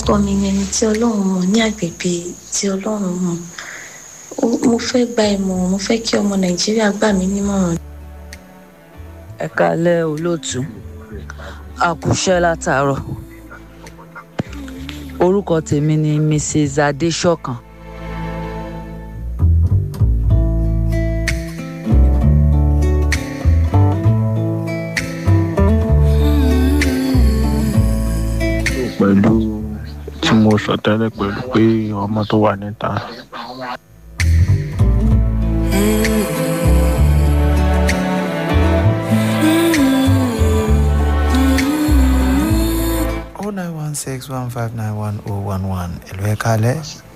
ọkọ mi ni ẹni tí ọlọ́run mọ̀ ní àgbègbè tí ọlọ́run mọ̀ mo fẹ́ gba ìmọ̀ràn mo fẹ́ kí ọmọ nàìjíríà gbà mí nímọ̀ràn. ẹ kálẹ́ olóòtú àkùṣẹ́ látàárọ̀ orúkọ tèmi ni mrs adéṣọ̀kan pẹ̀lú tí mo sọ tẹ́lẹ̀ pẹ̀lú pé ọmọ tó wà níta. oh nine one six one five nine one oh one one ẹ̀lú ẹ̀ kalẹ̀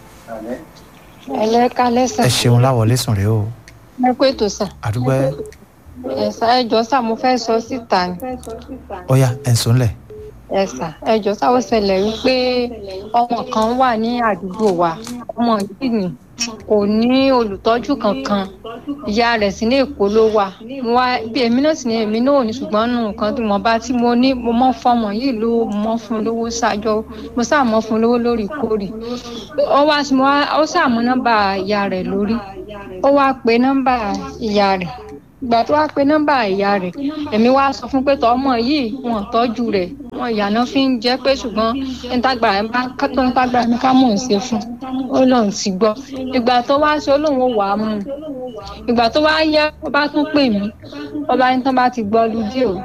ẹlẹ kalẹ sà ẹ ṣeun láwọlé sùn rèé o ẹ kó ètò sà àdúgbò ẹ ẹsà ẹjọ sà mo fẹ sọ síta ni ọyà ẹ̀ ń sùn lẹ̀ ẹsà ẹjọ sà ó ṣẹlẹ wípé ọmọ kan wà ní àdúgbò wa ọmọ yìí ni kò ní olùtọ́jú kankan ìyá rẹ̀ sí ní èkó ló wà mo wá bí èmi náà sì ní èmi náà ò ní ṣùgbọ́n nù nǹkan tí mo bá tí mo ní mo mọ́ fọmọ yìí ló mọ́ fún lówó ṣáájọ́ mo sáà mọ́ fún lówó lóòrèkóòrè ó wá sí mo wá ó sáà mọ nọ́mbà ìyá rẹ̀ lórí ó wá pe nọ́mbà ìyá rẹ̀ ìgbà tó wá pe nọ́mbà ìyá rẹ̀ èmi wá sọ fún pé tọmọ yìí wọn tọ́jú rẹ̀ wọn ìyànà fi ń jẹ́ pé ṣùgbọ́n nítagbàrà ẹ̀ bá tó nítagbàrà mi ká mò ń ṣe fún ó lóun ti gbọ́ ìgbà tó wá ṣe ó lóun ò wá mú un ìgbà tó wá yá ó bá tún pè mí ó bá ní tán bá ti gbọ́ lùdí o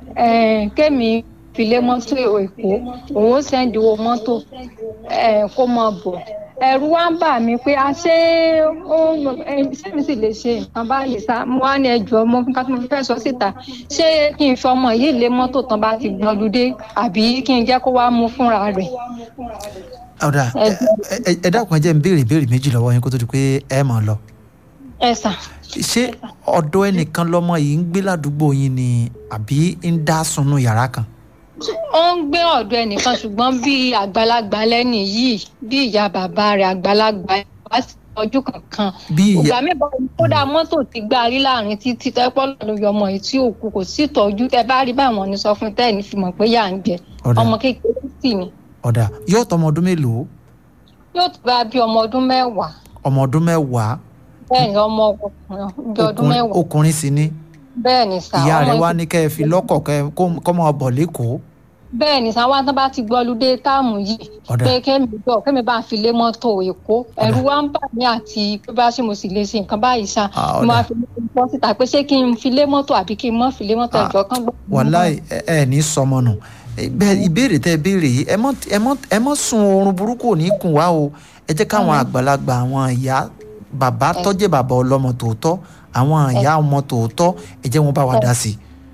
kémi filé mọ́tò èkó òun ó sẹ́ndì owó mọ́tò kó mọ̀ bọ̀ ẹ̀rù wá ń bà mí pé a ṣé ó ṣé mi sì lè ṣe nǹkan báyìí sá mo wá ní ẹjọ́ mo nǹkan tí mo fẹ́ sọ síta ṣé kí n fi ọmọ yìí lé mọ́tò tán bá ti gbọ́lúdé àbí kí n jẹ́ kó wá mú fúnra rẹ̀. ọ̀dà ẹ dákun ẹ jẹ́ n béèrè ìbéèrè méjì lọ́wọ́ yín kó tó di pé ẹ mọ̀ lọ. ẹ sà. ṣé ọ̀dọ̀ ẹnìkan lọmọ yìí ń gbé ládùúgbò yín ni àbí ń dá sunú yàrá kan ó ń gbé ọ̀dọ̀ ẹnìkan ṣùgbọ́n bí àgbàlagbà lẹ́nì yìí bí ìyá bàbá rẹ̀ àgbàlagbà wá sí ọjọ́ kankan. bí ìyá ìgbà mẹ́bàá kódà mọ́tò ti gbá rí láàrin títí tẹ́pọ́ lọ́dọ̀ yọ ọmọ yìí tí òkú kò sí ìtọ́jú tẹ bá rí báwọn ní sọ fún tẹ́ẹ̀ ní fi mọ̀ pé yà ń jẹ ọmọ kékeré sì ni. ọ̀dà yóò tọmọ ọdún mélòó. yóò tó bá bí ọmọ ọdún mẹ́wàá. ọmọ ọdún mẹ́wàá. bẹ́ẹ̀ni ọmọ ọkùnrin bí ọdún mẹ́wàá. ọkùnrin sì ni. bẹ́ẹ̀ni sá. ìyá rẹ̀ wá ní kẹ́ ẹ fi lọ́kọ̀ kọ́ mọ́ ọ bọ̀ lẹ́kọ̀ọ́ bẹ́ẹ̀ ni sáwọn tán bá ti gbọ́ lóde táàmù yìí pé kémi jọ kémi bá fi lé mọ́tò èkó ẹ̀rù wa ń bà mí àti pé bá ṣe mo sì lè ṣe nǹkan báyìí ṣá mo máa fi lé mọ́tò síta pé ṣé kí n fi lé mọ́tò àbí kí n mọ́ fi lé mọ́tò ẹ̀jọ̀ kan gbọ́. wàláì ẹ ní sọmọ nù ìbéèrè tẹ béèrè yìí ẹ mọ sun oorun burúkú ò ní kùn wá o ẹ jẹ́ káwọn àgbàlagbà àwọn ìyá bàbá tọ́jẹ́ bàbá ọlọ́mọ tòótọ́ àwọn ìyá ọmọ tòótọ́ ẹ jẹ́ wọn bá wa dá sí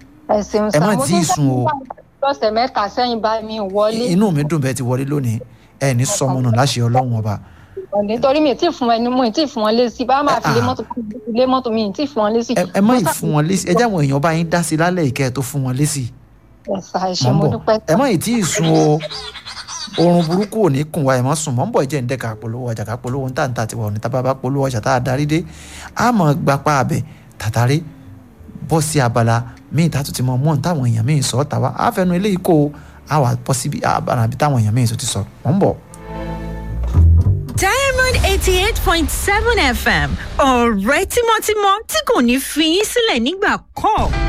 i ẹ má tí ì sun o lọ́sẹ̀ mẹ́ta sẹ́yìn bá mi wọlé. inú mi dùn bẹ́ẹ̀ ti wọlé lónìí ẹ ní sọmọnù láṣẹ ọlọ́run ọba. nítorí mi ì tí ì fún ẹni mú ì tí ì fún wọn lésì bá máa fi lé mọ́tò lé mọ́tò mi ì tí ì fún wọn lésì. ẹ má ì fún wọn lésì ẹ jẹ́ àwọn èèyàn bá yín dá sí lálẹ́ ìkẹ́ ẹ̀ tó fún wọn lésì. ẹ̀sà ìṣe mo dúpẹ́. ẹ má ì tí ì sun o oorun burúkú ò ní kùn wá ẹ̀ mọ́ sùn mọ́ ń bọ̀ jẹ́ ń dẹ́ka polówó ọjà ká polówó ń tàǹtà tiwa ò ní tábà bá polówó ọjà tá a darí dé a mọ̀ gbapá abẹ tàtàrí bọ́ sí abala míì tá a tún ti mọ mọ́ táwọn èèyàn míì sọ ọ́ tàwa á fẹnu eléyìí kó o á wà bọ́ síbi abala àbí táwọn èèyàn míì tún ti sọ mọ́ ń bọ̀. diamond eighty eight point seven fm ọ̀rẹ́ tímọ́tímọ́ tí kò ní fi yín sílẹ̀ nígbà kọ́ọ̀.